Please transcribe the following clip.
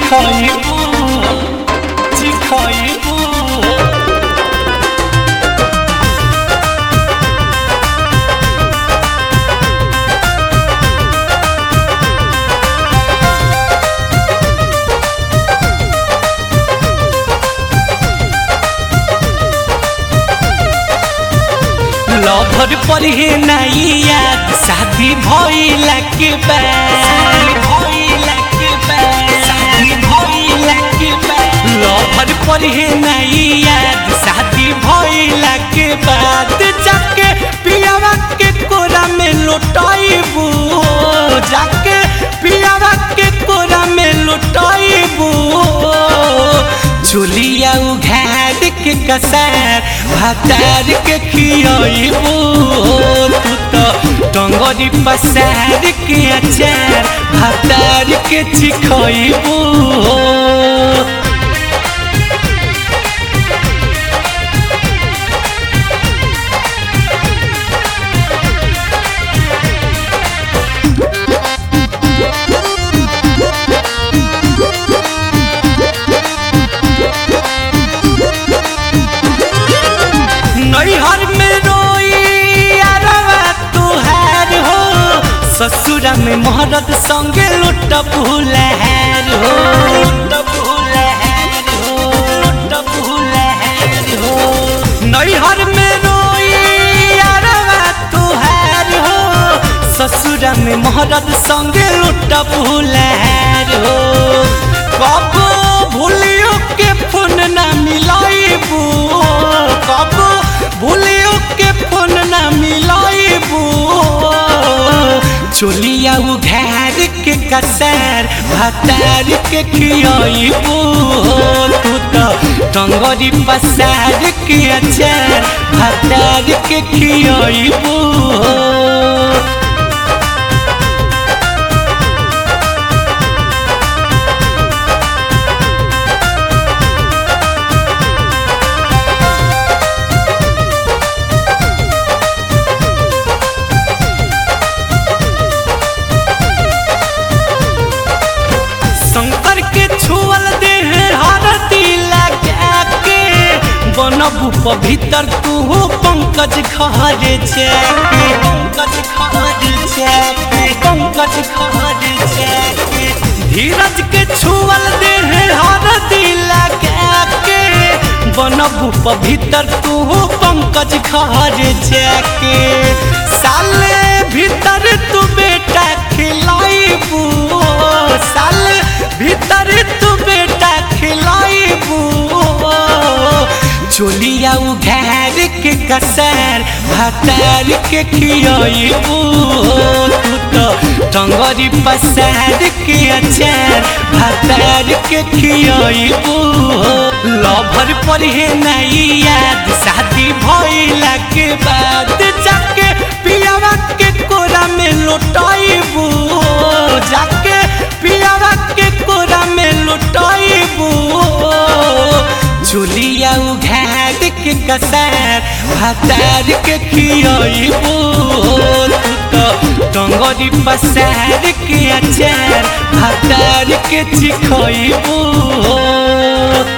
চিখাইবু চিখাইবু lover पढ़े नहीं याद शादी भइला के बाद भइला के बाद शादी भइला के बाद लभर पढ़े नहीं याद शादी भइला के बाद जाके पियावा के कोरा में लुटाइबू जाके पियावा के कोरा में लुटाइबू चुलिया उघार के कसार भातार के खियाइबू तू तो टंगरी पसार के अचार भातार के चिखइबू नैहर में रोई अरवा तुहार हो ससुरा में मोहरत संगे लुट भूलहार हो लुट भूलहार हो लुट भूलहार हो नैहर में रोई अरवा तुहार हो ससुरा में मोहरत संगे लुट भूलहार हो कब भूलियो के फोन ना मिलाइबू कब भूलियो के फोन ना मिलाइबू चोलिया उघार के कसार भातार के खियाइबू तू तो टंगरी पसार के अचार भातार के खियाइबू शंकर के छुअल देह हरती लगा के बनबू पवित्र तू पंकज घर जाके पंकज घर जाके पंकज घर जाके धीरज के छुअल देह हरती लगा के बनबू पवित्र तू पंकज घर जाके साले भीतर तू बेटा खिलाइबू साल भीतर तू बेटा खिलाइबू चोलिया उघार के कसार भातार के खियाइबू तू तो टंगरी पसार के अचार भातार के खियाइबू लभर पढ़े नहीं याद शादी भइला के बाद जाके पियावा के कोरा में लुटाइबू जाके पियावा के कोरा में लुटाइबू चुलिया उघार के कसार भातार के खियाइबू तू तो टंगरी पसार के अचार भातार के चिखइबू